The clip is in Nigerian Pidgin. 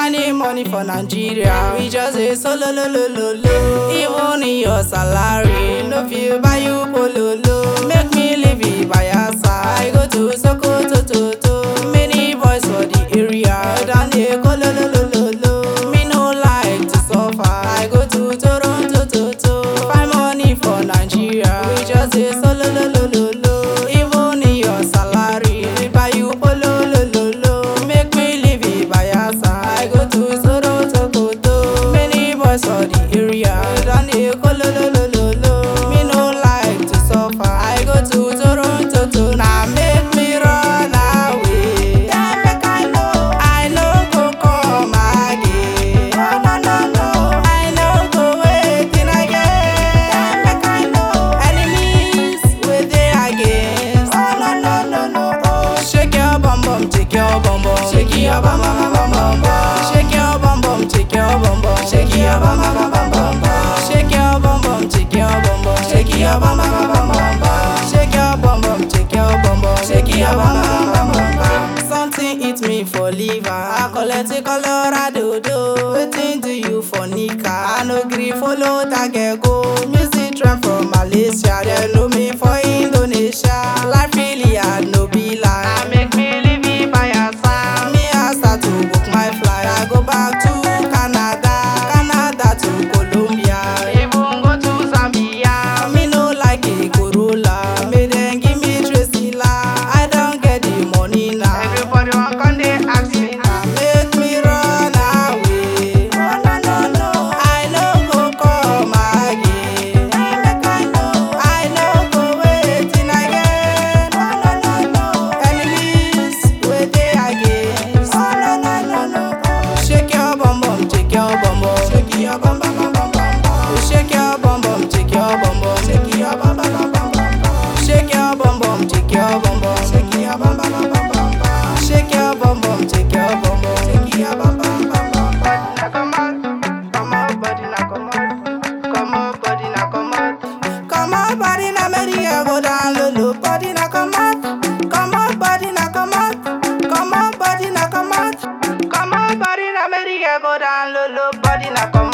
Spending money for Nigeria, we just say solo lo lo lo lo. Even in your salary, no feel buy you pololo. Make me live it by your side. I go to Sokoto to to. Many boys for the area, down there go lo lo lo lo lo. Me no like to suffer. I go to Toronto to to. Find money for Nigeria, we just say solo lo lo lo lo. Even in your salary, we buy you polo lo lo lo. Make me live it by your side. I go to Toronto to to. Many boys for the area, down there go lo lo lo lo lo. Me no like to suffer. I go to Toronto to now make me run away. Yeah, make I know. I no go come again. No, no, no, no. I no go waiting again. Yeah, make I know. Enemies with they against. Oh, no, no, no, no. Oh, shake your bum bum, shake your bum bum, shake your bum bum bum bum bum. Shake your bum bum, shake your bum bum, shake your bum bum bum bum bum bum. Shake your bum bum, shake your bum bum, shake your bum bum bum bum bum bum. Shake your bum bum, shake your bum bum, shake your bum bum bum bum bum. Something hit me for liver, I collect a Colorado do. Wetin do you for nika? I no gree follow that girl go. Music trend from Malaysia, they know me for Indonesia. Life really hard, no be lie. I make me live it by your side. Me I start to book my flight. I go back to Canada, Canada to Colombia, even go to Zambia. Me no like a Corolla, me then give me Tresilla. I don't get the money now. Everybody want come they ask me now. Make me run away. Oh no no no, I no go come again. Make I know, I no go waiting again. Oh no no no, enemies wait they against. Oh no no no no, shake your bum bum, shake your bum bum, shake your bum bum bum bum bum bum. Shake your bum bum, shake your bum bum, shake your bum bum bum bum bum bum. Shake your bum bum, shake your bum bum, shake your bum bum bum bum bum bum. Shake your bum bum, shake your bum bum, shake your bum bum bum bum bum. Now come on, come on, body now come on, come on, body now come on, come on, body now make the girl go down low low. Body now come on, come on, body now come on, come on, body now come on, come on, body now make the girl go down low low. Body now come